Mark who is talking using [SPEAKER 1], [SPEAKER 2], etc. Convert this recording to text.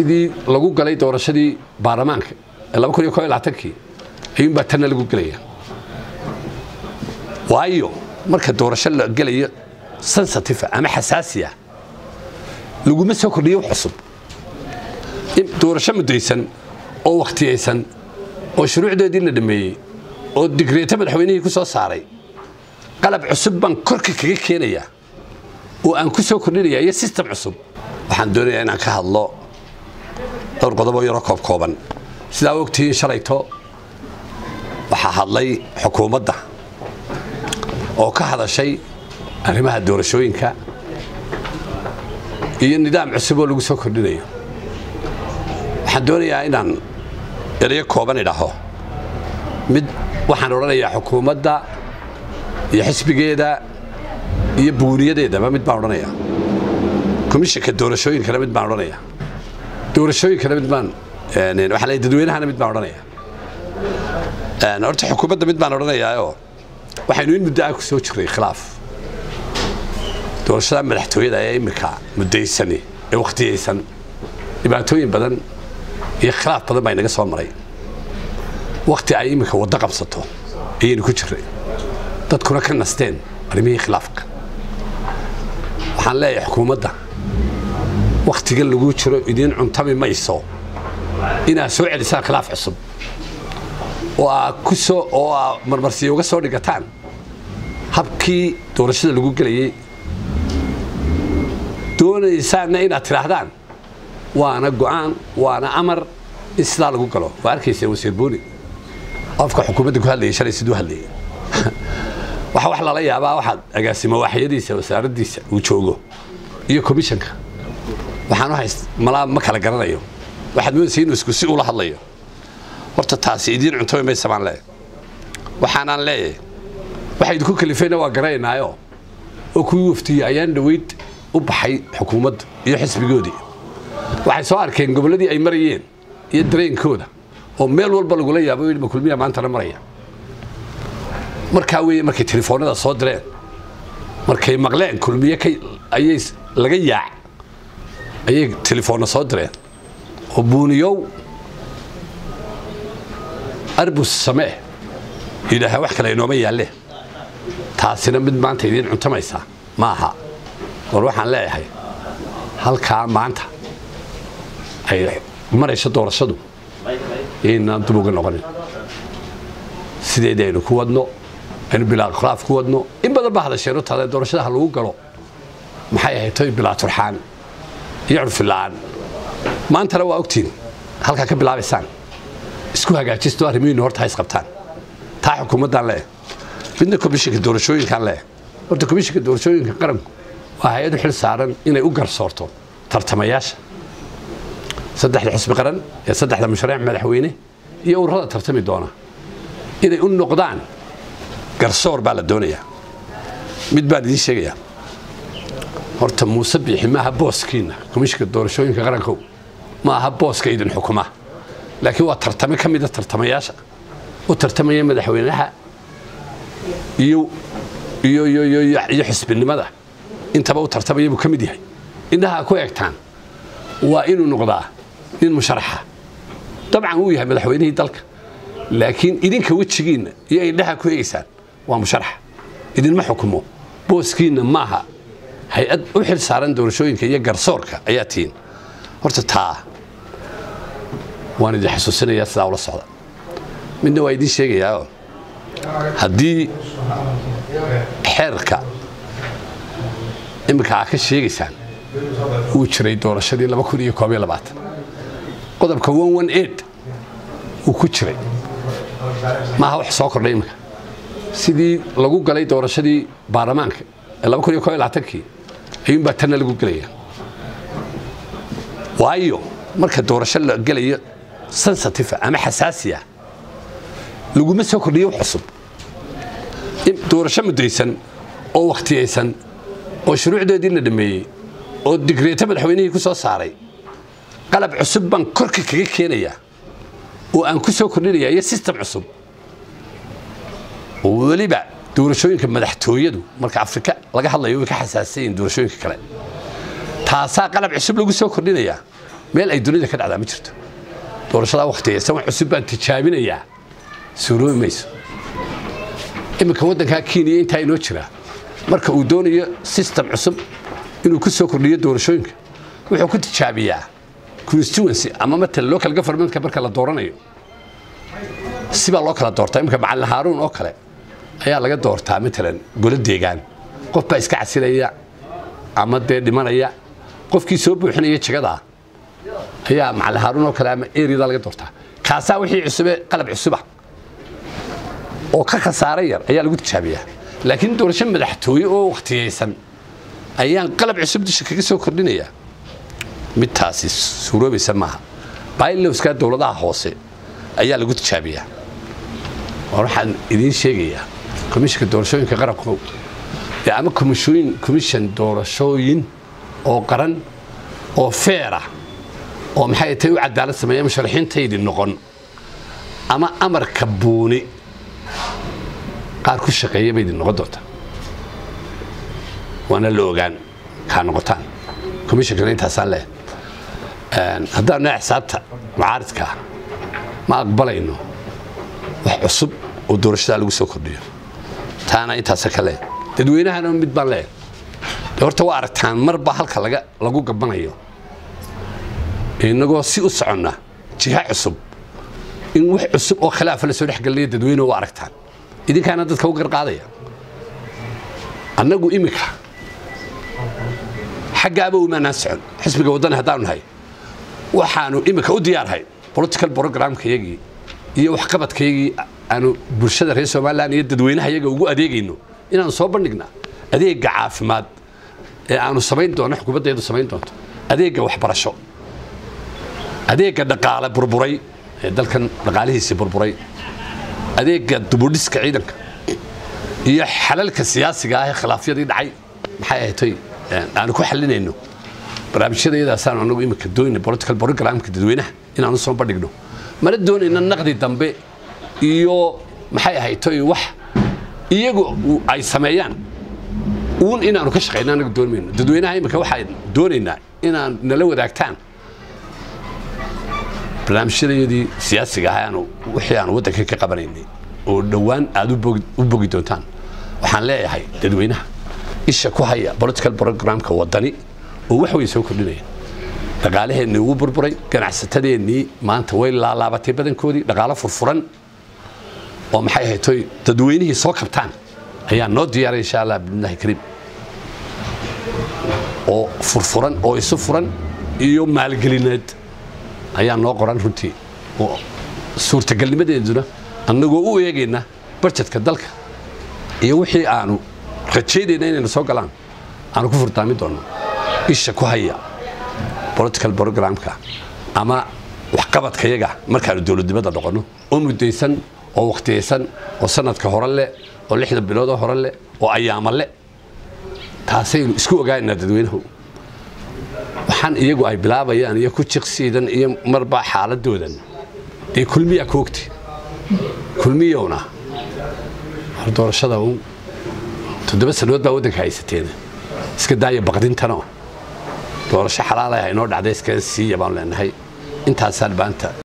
[SPEAKER 1] sidii lagu galay doorashadii baarlamaanka ee laba kun iyo koo iyo labaatankii ayuunbaa tanna lagu gelaya waayo marka doorasho la gelayo sensitive ama xasaasi ah laguma soo kordhiyo wax cusub doorasho muddaysan oo wakhtiyaysan oo shuruucdeedii la dhameeyey oo digreeto madaxweynihii ku soo saaray qalab cusub baan korka kaga keenayaa oo aan ku soo kordhinaya iyo sistem cusub waxaan doonayaa inaan ka hadlo dhowr qodoboo yaroo koob kooban sidaa ogtihiin shalayto waxaa hadlay xukuumadda oo ka hadashay arrimaha doorashooyinka iyo nidaam cusub oo lagu soo kordhinayo waxaan doonayaa inaan erayo kooban idhaho mid waxaan odhanayaa xukuumadda iyo xisbigeeda iyo buuniyadeedaba mid baan odhanayaa komishanka doorashooyinkana mid baan odhanayaa doorashooyinkana mid baan waxaa la dadweynahana mid baan odhanayaa horta xukuumadda mid baan odhanayaayoo waxaynu in muddo ah ku soo jirnay khilaaf doorashada madaxtooyada ee iminka muddaysani ee wakhtiyaysan dhibaatooyin badan iyo khilaaf badan baa inaga soo maray wakhti ay iminka waddo qabsato ayaynu ku jirnay dadkuna ka nasteen arrimihii khilaafka waxaan leeyahay xukuumadda wakhtigan lagu jiro idiin cuntami mayso inaad soo celisaan khilaaf cusub oo aa ku soo oo aa marmarsiya uga soo dhigataan habkii doorashada lagu gelayey doonaysaanna inaad tidhaahdaan waana go'aan waana amar in sidaa lagu galo waa arkaysa wasiir buuni qofka xukuumadda ku hadlayay shalay siduu hadlayay waxa wax lala yaabaa waxaad agaasimo waaxyadiisa wasaaraddiisa uu joogo iyo komishanka waxaan u hayst malaa ma kala garanayo waxaad moodaysa inuu isku si ula hadlayo horta taasi idiin cuntami maysa baan leeyahay waxaanaan leeyahay waxa idinku kalifayna waa garanaynaayo oo kuwii waftiyey ayaan dhoweyd u baxay xukuumadda iyo xisbigoodii waxay soo arkeen gobolladii ay marayeen iyo dareenkooda oo meel walba lagula yaabo ma kulmiya maantana maraya markaa weeye markay telefoonada soo direen markay maqleen kulmiye ayay laga yaac ayay telefoonna soo direen oo buuniyow arbus samee yidhaaha wax kale inooma yaalle taasina mid maanta idiin cuntamaysaa ma aha war waxaan leeyahay halkaa maanta ay marayso doorashadu yaynaan dub uga noqonin sideedii aynu ku wadno aynu bilaa khilaaf ku wadno in badan baa hadasheenu taada doorashada ha lagu galo maxay ahayd toy bilaa turxaan iyo curfila'aan maantana waa ogtiin halkaa ka bilaabaysaan isku hagaajisto arrimihiinu horta ha isqabtaan taa xukuumaddaan leeh midna komishinka doorashooyinkaan leeh horta komishinka doorashooyinka qaranku waa hay-ad u xil saaran inay u garsoorto tartamayaasha saddexda xisbi qaran ee saddexda musharax madaxweyne iyo ururada tartami doona inay u noqdaan garsoor baa la doonayaa mid baan idiin sheegayaa horta muuse biixi maaha booskiinna komishinka doorashooyinka qarankow ma aha booska idin xukuma laakiin waa tartame ka mida tartamayaasha u tartamaya madaxweynaha iyo iyo iyo iyo iyo xisbinimada intaba u tartamaya buu ka mid yahay indhaha ku egtaan waa inuu noqdaa nin musharaxa dabcan wuu yahay madaxweynihii dalka laakiin idinka wejigiinna iyo indhaha ku eegaysaan waa musharaxa idinma xukumo booskiinna maaha hay-ad u xil saaran doorashooyinka iyo garsoorka ayaa tihiin horta taa waan idin xasuusinayaa sidaa ula socda midna waa idiin sheegayaa haddii xeerka iminka aa ka sheegaysaan uu jiray doorashadii laba kun iyo koob iyo labaatan qodobka one one eight uu ku jiray maaha wax soo kordhay iminka sidii lagu galay doorashadii baarlamaanka ee laba kun iyo koob iyo labaatankii ayuunbaa tanna lagu gelaya waayo marka doorasho la gelayo sensitive ama xasaasi ah laguma soo kordhiyo wax cusub doorasho muddaysan oo wakhtiyaysan oo shuruucdeedii la dhameeyey oo digreeto madaxweynihii ku soo saaray qalab cusub baan korka kaga keenayaa oo aan ku soo kordhinaya iyo sistem cusub oo weliba doorashooyinka madaxtooyadu marka afrika laga hadlayo way ka xasaasan yihiin doorashooyinka kale taasaa qalab cusub lagu soo kordhinayaa meel ay dunida ka dhacdaa ma jirto doorashadaa wakhtigaysan wax cusub baan tijaabinayaa suuroobi mayso iminka waddankaa kenya intaa inoo jiraa marka uu doonayo system cusub inuu ku soo kordhiyo doorashooyinka wuxuu ku tijaabiyaa constituency ama matala local governmentka marka la dooranayo sibaa loo kala doortaa iminka macalin haaruun oo kale ayaa laga doortaa matalan golo deegaan qof baa iska casilaya ama dee dhimanaya qofkii soo buuxinaya jagadaa ayaa macalin haaruun oo kale ama eriyada laga doortaa kaasaa wixii cusube qalab cusuba oo ka khasaare yar ayaa lagu tijaabiyaa laakiin doorasho madaxtooye oo wakhtiyaysan ayaan qalab cusub disha kaga soo kordhinayaa midtaasi suuroobaysa maaha bailowska dowladaha hoose ayaa lagu tijaabiyaa war waxaan idiin sheegayaa komishinka doorashooyinka qaranku dee ama komishooyin komishan doorashooyin oo qaran oo feera oo maxay tay u cadaalad sameeya musharaxiintaydi noqon ama amarka buuni qaar ku shaqeeya bay idin noqon doontaa waana la ogaan kaa noqotaan komishinkana intaasaan leh haddaan naa xisaabta mucaaridka ma aqbalayno wax cusub oo doorashadaa lagu soo kordhiyo taana intaasa ka leh dadweynahana mid baan leeyahay de horta waa aragtaan marba halka laga lagu gabanayo inagoo si u soconna jiha cusub in wax cusub oo khilaafa la soo dhexgelinayo dadweyne waa aragtaan idinkaana dadka u garqaadaya annagu iminka xaggaaba umaanaan socon xisbiga waddani haddaanu nahay waxaanu iminka u diyaarhay political programkayagii iyo waxqabadkayagii aanu bulshada reer somalilan iyo dadweynaha yaga ugu adeegayno inaanu soo bandhignaa adeegga caafimaad ee aanu samayn doono xukuumaddeedu samayn doonto adeegga waxbarasho adeegga dhaqaale burburay ee dalkan dhaqaalihiisii burburay adeegga dubudhiska ciidanka iyo xalalka siyaasiga ah ee khilaafyadii dhacay maxay ahatay aanu ku xalinayno barnaamijyadayadaasaan anagu imika doonayna political programka dadweynaha inaanu soo bandhigno mana doonayna naqdi dambe iyo maxay ahaytoy wax iyagu ay sameeyaan uun inaanu ka shaqayno anagu doonmayno dadweynaha imika waxaan doonaynaa inaan nala wadaagtaan barnaamijyadayadii siyaasiga ah aanu wixii aanu waddanka ka qabanaynay oo dhowaan aad u bogi doontaan waxaan leeyahay dadweynaha isha ku haya political programka waddani oo wax way soo kordhinaya dhaqaalaheennii ugu burburay ganacsatadeennii maanta way laalaabatay badankoodii dhaqaalo furfuran oo maxay ahaytoy dadweynihii soo kabtaan ayaa noo diyaaray insha allah bismillahi kariim oo furfuran oo isu furan iyo maalgelineed ayaa noo qoran runtii oo suurtagalnimadeeduna annagoo u eegayna barjedka dalka iyo wixii aanu rajaynayna inayna soo galaan aanu ku furdaami doonno isha ku haya political programka ama waxqabadkayaga markaanu dowladnimada noqonno oo muddaysan oo wakhtiyaysan oo sanadka hore leh oo lixda biloodoo hore leh oo ayaama le taasaynu isku ogaanaa dadweynahu waxaan iyagu ay bilaabayaan iyo ku jiqsiidan iyo marbaa xaaladoodan dee kulmiyaa ku ogti kulmiyowna war doorashada uun toddoba sannadood baa waddanka haysateen iska daaya baqdintanoo doorasho xalaalaha inoo dhacday iskaga siiya baanu leenahay intaasaan maanta